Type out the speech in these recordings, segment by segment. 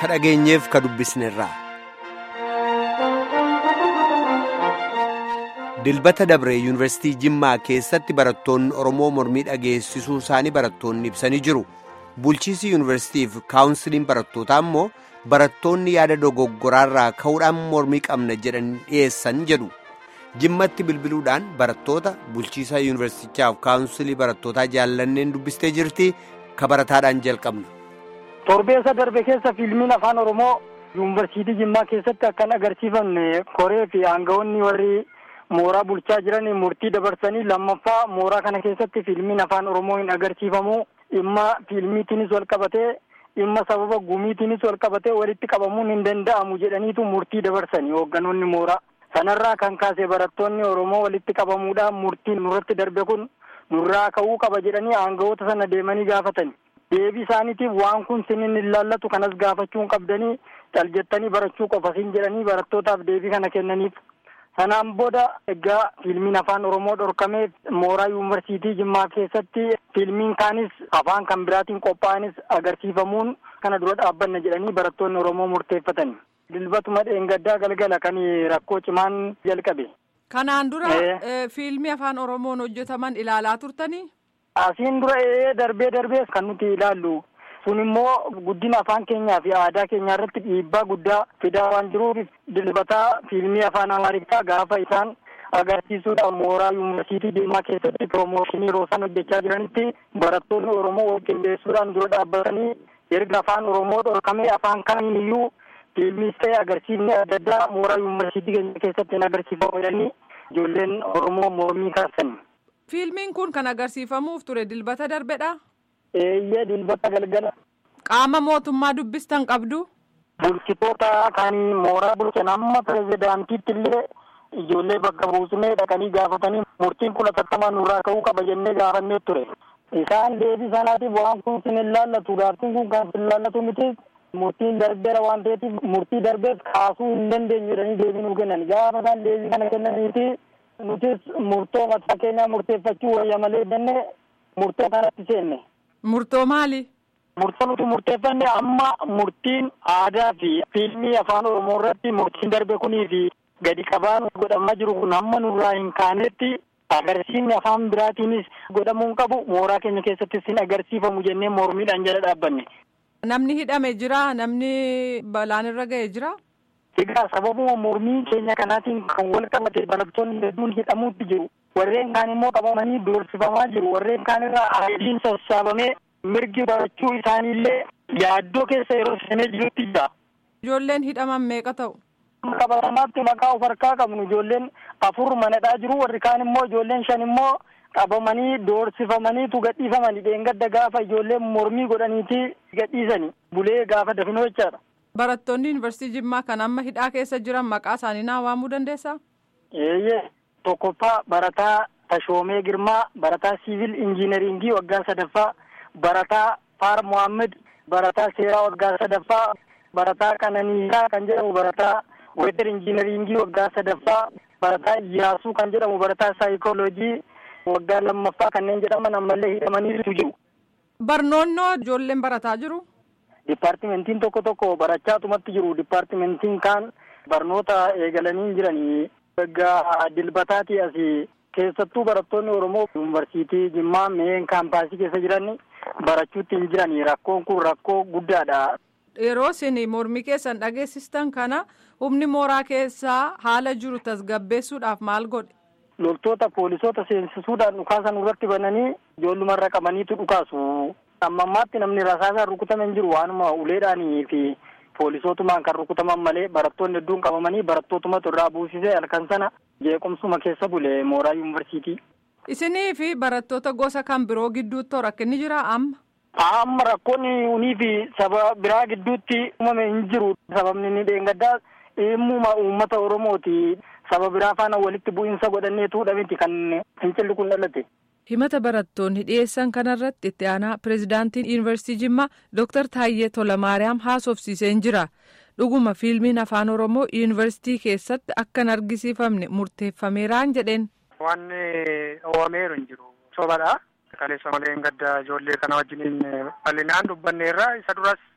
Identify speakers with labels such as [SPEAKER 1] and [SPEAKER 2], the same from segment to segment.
[SPEAKER 1] ka dhageenyeef ka dubbisnerraa. dilbata dabre yuunivarsiitii jimmaa keessatti barattoonni oromoo mormii dhageessisuu isaanii barattoonni ibsanii jiru bulchiisi yuunivarsiitiif kaawunsiliin barattootaa immoo barattoonni yaada dogoggoraarraa ka'uudhaan mormii qabna jedhan dhiyeessan jedhu jimmatti bilbiluudhaan barattoota bulchiisa yuunivarsiitichaaf kaawunsilii barattootaa jaallanneen dubbistee jirti ka barataadhaan jalqabna.
[SPEAKER 2] torbeessa darbe keessa fiilmiin afaan oromoo yuunivarsiitii jimmaa keessatti akkan agarsiifamne koree fi aangawoonni warri. mooraa bulchaa jiran murtii dabarsanii lammaffaa mooraa kana keessatti fiilmiin afaan oromoo hin agarsiifamu dhimma fiilmiitiinis wal qabatee dhimma sababa gumiitiinis wal qabatee walitti qabamuun hin danda'amu jedhaniitu murtii dabarsanii hoogganoonni mooraa sanarraa kan kaase barattoonni oromoo walitti qabamuudhaan murtiin nurratti darbe kun nurraa ka'uu qaba jedhanii aangawoota sana deemanii gaafatani deebii isaaniitiif waan kun sinin hin laallatu kanas gaafachuun qabdanii caljettanii barachuu qofasiin jedhanii barattootaaf deebii kana kennaniif. sanaan booda egaa fiilmiin afaan oromoo dhorkamee mooraa yuunivarsiitii jimmaa keessatti fiilmiin kaanis afaan kan biraatiin qophaa'anis agarsiifamuun kana dura dhaabbanna jedhanii barattoonni oromoo murteeffatan dilbatuma dheengaddaa galgala kan rakkoo cimaan jalqabe.
[SPEAKER 3] kanaan dura fiilmii afaan oromoon hojjetaman ilaalaa turtanii.
[SPEAKER 2] asiin dura darbee darbee kan nuti ilaallu. sun immoo guddina afaan keenyaa fi aadaa keenyaa irratti dhiibbaa guddaa fidaa waan jiruuf dilbataa fiilmii afaan amaariffaa gaafa isaan agarsiisuudhaan mooraa yuunivarsiitii jimmaa keessatti piroomooshinii yeroo isaan hojjechaa jiranitti barattoonni oromoo wal qindeessuudhaan dura dhaabbatanii erga afaan oromoo dhorkamee afaan kamiin iyyuu fiilmiis ta'e agarsiifni adda addaa mooraa yuunivarsiitii keenya keessatti hin agarsiifamu jedhanii ijoolleen oromoo mormii kaasan.
[SPEAKER 3] fiilmiin kun kan agarsiifamuuf ture dilbata darbedha.
[SPEAKER 2] eeyyee dilbata galgala.
[SPEAKER 3] qaama mootummaa dubbistan qabdu.
[SPEAKER 2] bulchitoota kan mooraa bulchan amma pirezidaantiitti illee ijoollee bakka buusnee dhaqanii gaafatanii murtiin kun atattamaan nurraa ka'uu qaba jennee gaafannee ture. isaan deebii sanaatiif waan kun sin hin laallatu gaaffiin kun kan sin laallatu miti murtiin darbeera waan ta'eef murtii darbeef kaasuu hin dandeenyu jedhanii deebii nuu kennan gaafa isaan deebii kana kennaniiti nutis murtoo mataa keenyaa murteeffachuu wayya malee jennee murtoo kanatti seenne.
[SPEAKER 3] Murtoo maali?
[SPEAKER 2] Murtoo nuti murteeffanne amma murtiin aadaa fi fiilmii afaan oromoo irratti murtiin darbe kunii fi gadi qabaan godhamaa jiru kun hamma nurraa hin kaanetti agarsiifni afaan biraatiinis godhamuu hin qabu mooraa keenya keessattis hin agarsiifamu jennee mormiidhaan jala dhaabbanne.
[SPEAKER 3] Namni hidhame jira namni balaan irra ga'e jira.
[SPEAKER 2] Egaa sababuma mormii keenya kanaatiin kan wal qabate barattoonni hedduun hidhamuutti jiru. Warreen kaan immoo qabamanii doorsifamaa jiru. Warreen kaan irraa ayidiin sassaabamee mirgi barachuu isaaniillee yaaddoo keessa yeroo seenee jirutti jira.
[SPEAKER 3] Ijoolleen hidhaman meeqa ta'u?
[SPEAKER 2] Qabatamaatti maqaa of harkaa qabnu ijoolleen afur manadhaa jiru warri kaan immoo ijoolleen shan immoo qabamanii doorsifamaniitu gadhiifamani dheengadda gaafa ijoolleen mormii godhaniiti gadhiisani bulee gaafa dafinoo jechaadha.
[SPEAKER 3] Barattoonni yuunivarsiitii Jimmaa kan amma hidhaa keessa jiran maqaa isaanii naa waamuu dandeessaa?
[SPEAKER 2] Eeyyee tokkoffaa barataa Tashoomee Girmaa barataa siivil injiinaringii waggaa sadaffaa barataa Faar Mohaammed barataa seeraa waggaa sadaffaa barataa Qananiisaa kan jedhamu barataa weetar injiinaringii waggaa sadaffaa barataa Iyaasuu kan jedhamu barataa saayikooloojii waggaa lammaffaa kanneen jedhaman ammallee hidhamaniitu jiru.
[SPEAKER 3] Barnoonnoo ijoolleen barataa jiru?
[SPEAKER 2] Dipaartimentiin tokko tokko barachaatumatti jiru. Dipaartimentiin kaan barnoota eegalanii jiranii. Waggaa dilbataati asii keessattuu barattoonni Oromoo yuunivarsiitii Jimmaa meen kaampaasii keessa jiran barachuutti hin jiranii. Rakkoon kun rakkoo guddaadha.
[SPEAKER 3] Yeroo isin mormii keessan dhageessistan kana humni mooraa keessaa haala jiru tasgabbeessuudhaaf maal godhe?
[SPEAKER 2] Loltoota poolisoota seensisuudhaan dhukaasan irratti bananii ijoollumarra qabaniitu dhukaasu. amma ammaatti namni rasaasaan rukutame hin jiru waanuma uleedhaanii fi poolisootumaan kan rukutaman malee barattoonni hedduun qabamanii barattootumatu irraa buusisee halkan sana jeequmsuma keessa bule mooraa yuunivarsiitii.
[SPEAKER 3] Isinii fi barattoota gosa kan biroo gidduutti rakkinni jira amma?
[SPEAKER 2] Amma rakkoonni unii fi saba biraa gidduutti uumame hin jiru. Sababni inni dheengaddaa dhimmuma uummata Oromooti. Saba biraa faana walitti bu'iinsa godhanneetu miti kan fincilli kun dhalate.
[SPEAKER 3] himata barattoonni dhiyeessan kanarratti itti aanaa pirezidaantiin yuunivarsiitii jimmaa dooktar taayyee tolamaariyaam haasofsiiseen jira dhuguma fiilmiin afaan oromoo yuunivarsiitii keessatti akka hin argisiifamne murteeffameeraan jedheen.
[SPEAKER 4] wanni oowameeru hin jiru sobadha kaleessa malee gadda ijoollee kana wajjiniin bal'inaan dubbanneerra isa duras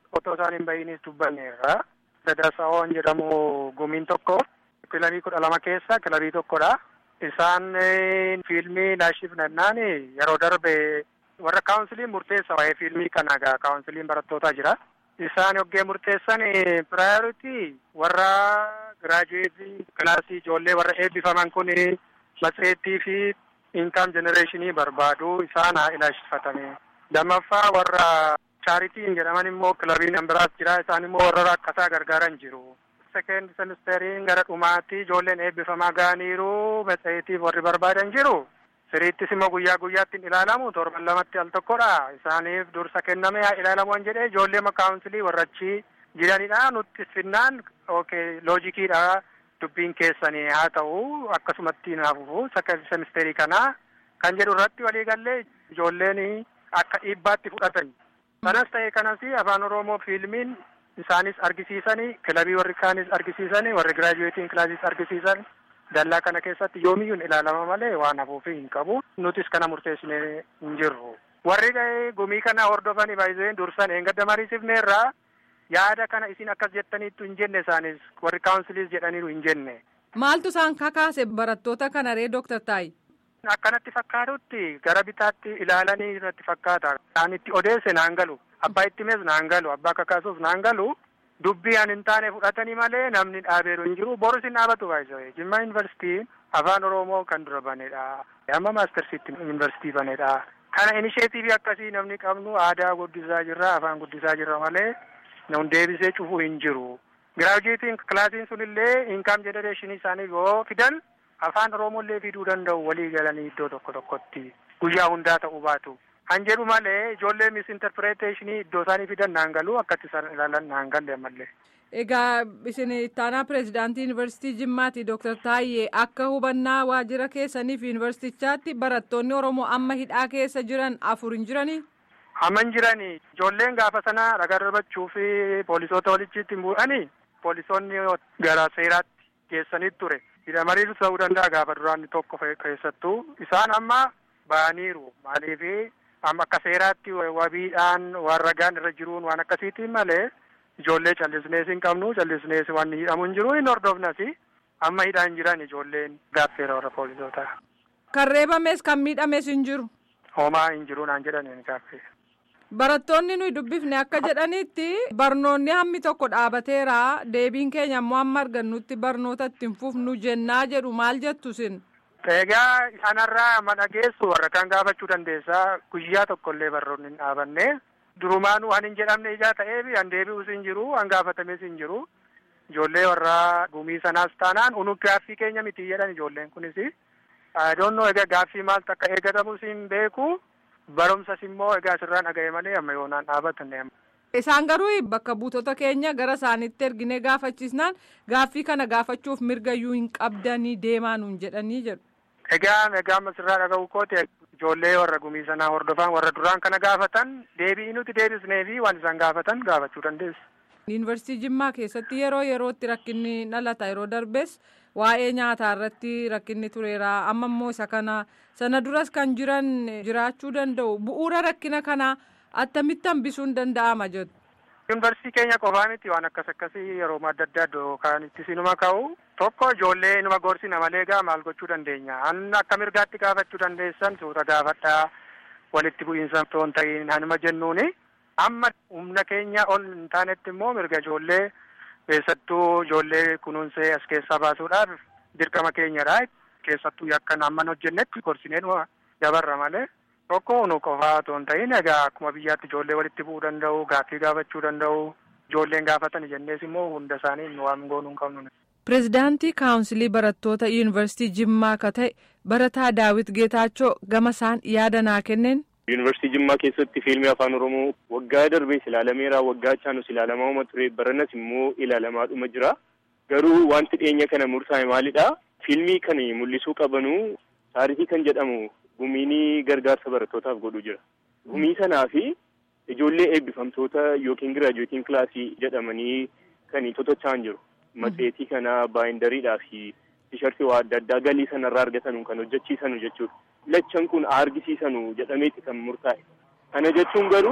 [SPEAKER 4] otoo isaan hin bahinis dubbanneerra. Daddasaawwan jedhamu gumiin tokko kilabii kudha lama keessa kilabii tokkodha. Isaan fiilmii laashiif nannaan yeroo darbe warra kaawunsiliin murteessa waa'ee fiilmii kana egaa kaawunsiliin barattootaa jira. Isaan yoggee murteessan piraayoritii warra giraajuweetii kilaasii ijoollee warra eebbifaman kun matseettii fi inkaam jenereeshinii barbaadu isaan haa ilaashiffatame. Lammaffaa warra chaaritiin jedhaman immoo kilabiin biraas jira isaan immoo warra rakkataa gargaaran jiru. Sekeend semesteriin gara dhumaatti ijoolleen eebbifamaa ga'aniiru matseetiif warri barbaadan jiru. Siriittis immoo guyyaa guyyaatti hin ilaalamu torban lamatti al tokkodha. Isaaniif dursa kenname haa ilaalamu an jedhee ijoollee kaawunsilii warra achi jiranidha. Nutti finnaan okay loojikiidha dubbiin keessanii haa ta'u akkasumatti naafufu semesterii kana kan jedhu irratti waliigallee ijoolleen akka dhiibbaatti fudhatan. Kanas ta'e kanas afaan Oromoo fiilmiin isaanis argisiisanii kilabii warri kaanis argisiisanii warri giraajuweetiin kilaasis argisiisan dallaa kana keessatti yoomiyyuun ilaalama malee waan hafuufi hin qabu. Nutis kana murteessinee hin jirru. Warri gumii kana hordofanii baay'iseen dursan eengadda mariisifneerraa yaada kana isin akkas jettaniittu hin jenne isaanis warri kaawunsiliis jedhaniiru hin jenne.
[SPEAKER 3] Maaltu isaan kakaase barattoota kana ree Dooktar Taayi?
[SPEAKER 4] Akkanatti fakkaatutti gara bitaatti ilaalanii irratti fakkaata. Aan itti odeesse naan galu. Abbaa itti himes naan galu. Abbaa kakaasuuf naan galu. Dubbii aan hin taane fudhatanii malee namni dhaabeeru hin jiru. Boris hin dhaabatu baay'isee. Jimma yuunivarsiitiin afaan Oromoo kan dura banedha. Amma maastarsiitti yuunivarsiitii banedha. Kana inisheetiivii akkasii namni qabnu aadaa guddisaa jirra afaan guddisaa jirra malee nun deebisee cufuu hin jiru. Giraajuweetiin kilaasiin sunillee inkaam jenereeshinii isaanii yoo fidan afaan Oromoollee fiduu danda'u walii galanii iddoo tokko tokkotti guyyaa hundaa ta'uu baatu. Han jedhu malee ijoollee misinterpreteeshinii iddoo isaanii fidan naan galu akkatti isaan ilaalan naan galle ammallee.
[SPEAKER 3] Egaa isin ittaanaa pireezidaantii yuunivarsiitii Jimmaati Dooktar Taayyee akka hubannaa waajjira keessaniif yuunivarsiitichaatti barattoonni Oromoo amma hidhaa keessa jiran afur hin jiranii?
[SPEAKER 4] Hamman jiranii ijoolleen gaafa sana ragaa darbachuu fi poolisoota walichitti hin bu'anii poolisoonni gara seeraatti geessanii ture. hidhamaniiru ta'uu danda'a gaafa duraan tokko keessattuu isaan amma ba'aniiru maaliifi amma akka seeraatti wabiidhaan waan ragaan irra jiruun waan akkasiitiin malee ijoollee callisnees hin qabnu callisnees waan hidhamu hin jiru hin hordofnas amma hidhaan jiran ijoolleen gaaffeera warra poolisootaa.
[SPEAKER 3] Kan reebames kan miidhames hin jiru.
[SPEAKER 4] Homaa hin jiru naan jedhaniin gaaffee.
[SPEAKER 3] Barattoonni nuyi dubbifne akka jedhanitti barnoonni hammi tokko dhaabateera deebiin keenya ammoo amma argannutti barnoota ittiin fufnu jennaa jedhu maal jettu sin.
[SPEAKER 4] Egaa sanarraa amma dhageessu warra kan gaafachuu dandeessaa guyyaa tokkollee barnoonni hin dhaabanne durumaanuu han hin jedhamne ijaa ta'eefi han deebi'us hin jiru han gaafatames hin jiru ijoollee warra gumii sanaas taanaan unu gaaffii keenya miti jedhan ijoolleen kunis doonnoo egaa gaaffii maaltu akka eegatamus hin beeku. barumsas immoo egaa asirraan dhaga'e malee amma yoonaan dhaabatanne.
[SPEAKER 3] Isaan garuu bakka buutota keenya gara isaaniitti erginee gaafachiisnaan gaaffii kana gaafachuuf mirga iyyuu hin qabdanii deemaa nuun jedhanii jedhu.
[SPEAKER 4] Egaa egaa amma asirraa dhaga'u kooti ijoollee warra gumii sanaa hordofan warra duraan kana gaafatan deebii nuti deebisnee fi waan isaan gaafatan gaafachuu dandeessu.
[SPEAKER 3] Yuunivarsiitii Jimmaa keessatti yeroo yerootti rakkinni dhalata yeroo darbes waa'ee nyaataa irratti rakkinni tureera amma immoo isa kana sana duras kan jiran jiraachuu danda'u bu'uura rakkina kanaa attamitti hambisuun danda'ama jedhu.
[SPEAKER 4] Yuunivarsiitii keenya qofaa miti waan akkas akkasii yeroo adda addaa iddoo kan itti sinuma ka'u tokko ijoollee inuma gorsina malee gaa maal gochuu dandeenya an akka mirgaatti gaafachuu dandeessan suuta gaafadhaa walitti bu'iinsa toon ta'iin hanuma jennuuni amma humna keenya ol hin taanetti immoo mirga ijoollee keessattuu ijoollee kunuunsee as keessaa baasuudhaaf dirqama keenyadha keessattuu yakkan amman hojjennetti gorsinee dabarra malee tokko nu qofaa otoo hin ta'in egaa akkuma biyyaatti ijoollee walitti bu'uu danda'u gaaffii gaafachuu danda'u ijoolleen gaafatan jennees immoo hunda isaanii nu waan goonuu hin qabnu.
[SPEAKER 3] Pireezidaantii Kaawunsilii Barattoota Yuunivarsiitii Jimmaa akka ta'e Barataa Daawit Geetaachoo gama isaan yaada naa kenneen.
[SPEAKER 5] Yuunivarsiitii Jimmaa keessatti fiilmii afaan Oromoo waggaa darbees ilaalameera waggaa chaanus ilaalamaa ture baranas immoo ilaalamaadhuma jira. Garuu wanti dhiyeenya kana murtaa'e maalidha? Fiilmii kan mul'isuu qabanu taarikii kan jedhamu gumiinii gargaarsa barattootaaf godhu jira. Gumii sanaa fi ijoollee eebbifamtoota yookiin giraajuweetiin kilaasii jedhamanii kan tottochaan jiru. Matseetii kana baayindariidhaa fi tishartii waa adda addaa galii sanarraa argatanu kan hojjechiisanu jechuudha. Lachan kun argisiisanu jedhameeti kan murtaa'e. Kana jechuun garuu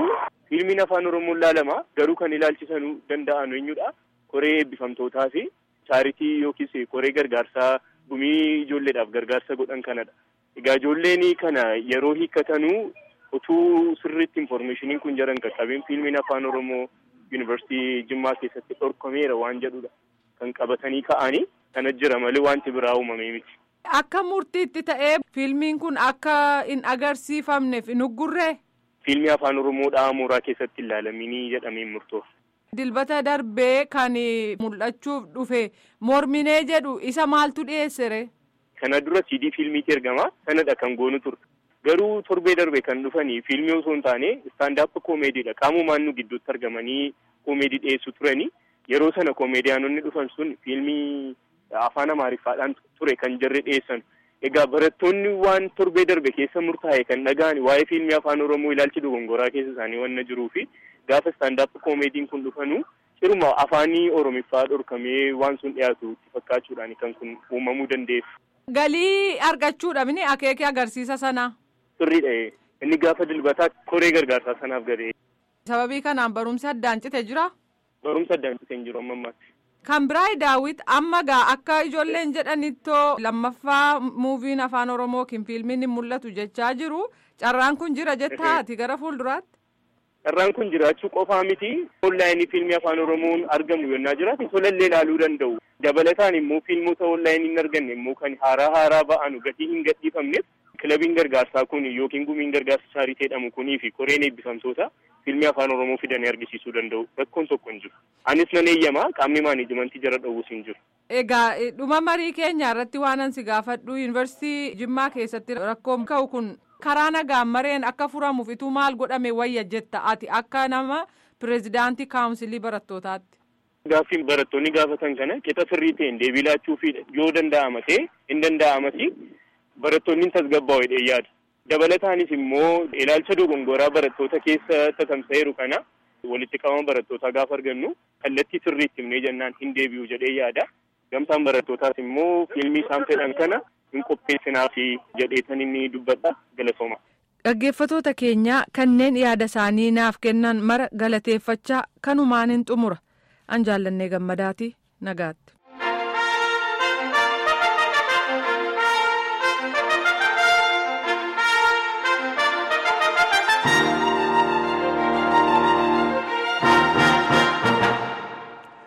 [SPEAKER 5] Fiilmiin afaan Oromoon laalama garuu kan ilaalchisanuu danda'an eenyudha. Koree eebbifamtootaa fi chaaritii yookiis koree gargaarsaa gumii ijoolleedhaaf gargaarsa godhan kanadha. Egaa ijoolleen kana yeroo hiikkatanuu utuu sirriitti infoormeeshiniin kun jiran qaqqabeen fiilmiin afaan Oromoo yuunivarsiitii Jimmaa keessatti dhorkameera waan jedhudha. Kan qabatanii ka'anii kana jira malee wanti biraa uumamee miti.
[SPEAKER 3] Akka murtiitti ta'ee fiilmiin kun akka hin agarsiifamneef hin uggurree?
[SPEAKER 5] Fiilmii afaan Oromoodhaa mooraa keessatti hin ilaalaminii jedhameen murtoof.
[SPEAKER 3] Dilbata darbee kan mul'achuuf dhufe morminee jedhu isa maaltu dhiyeessere?
[SPEAKER 5] Kana dura CD fiilmiitti ergama sanadha kan goonu turre. Garuu torbee darbe kan dhufanii fiilmii osoo hin taane istaandaap koomeediidha. Qaamumaan nu gidduutti argamanii koomeedii dhiyeessu turanii yeroo sana koomeediyaanonni dhufan sun fiilmii afaan amaariffaadhaan ture kan jarri dhiyeessan. Egaa barattoonni waan torbee darbe keessa murtaa'e kan dhaga'an waa'ee fiilmii afaan Oromoo ilaalchi dogongoraa keessa isaanii waan jiruu fi gaafa istaandaap koomeediin kun dhufanuu ciruma afaanii Oromiffaa dhorkamee waan sun dhiyaatu itti fakkaachuudhaan kan kun uumamuu dandeessu.
[SPEAKER 3] Galii argachuudhaaf ni akeekee agarsiisa sana.
[SPEAKER 5] Sirriidha inni gaafa dilbataa koree gargaarsaa sanaaf galee.
[SPEAKER 3] Sababii kanaan barumsi addaan cite jira.
[SPEAKER 5] Barumsa addaan cite hin jiru amma ammaatti.
[SPEAKER 3] Kan biraa daawwit amma gaa akka ijoolleen jedhanittoo lammaffaa muuviin afaan Oromoo yookiin fiilmiin hin mul'atu jechaa jiru carraan kun jira jettaati gara fuulduraatti.
[SPEAKER 5] Carraan kun jiraachuu qofaa miti. Onlaayinii fiilmii afaan Oromoon argamu yennaa jiraate tolallee ilaaluu danda'u. Dabalataan immoo fiilmota onlaayinii hin arganne immoo kan haaraa haaraa ba'anu gatii hin gadhiifamneef kilabiin gargaarsaa kun yookiin gumiin gargaarsa chaaritee jedhamu kunii fi koreen eebbifamtoota fiilmii afaan Oromoo fidanii argisiisuu danda'u. Rakkoon tokko hin jiru. Anis nan eeyyamaa qaamni maanijimantii jara dhowwus hin jiru.
[SPEAKER 3] Egaa dhuma marii keenya irratti waan ansi gaafadhu yuunivarsiitii Jimmaa keessatti rakkoon ka'u kun karaa nagaan mareen akka furamuuf ituu maal godhame wayya jetta ati akka nama pireezidaantii kaawunsilii barattootaatti.
[SPEAKER 5] Gaaffiin barattoonni gaafatan kana qixa sirrii ta'een deebii laachuufi yoo danda'ama ta'e hin danda'amati barattoonni tasgabbaa'u jedhee yaada. Dabalataanis immoo ilaalcha dogongoraa barattoota keessa tatamsa'eeru kana walitti qabama barattootaa gaafa argannu kallattii sirriitti himnee jennaan hin deebi'u jedhee yaada. Gamtaan barattootaas immoo fiilmii isaan fedhan kana hin qopheessinaaf jedheetan inni dubbadha galatooma.
[SPEAKER 3] Dhaggeeffatoota keenyaa kanneen yaada isaanii naaf kennan mara galateeffachaa kanumaan hin xumura. An jaallannee gammadaati nagaatti.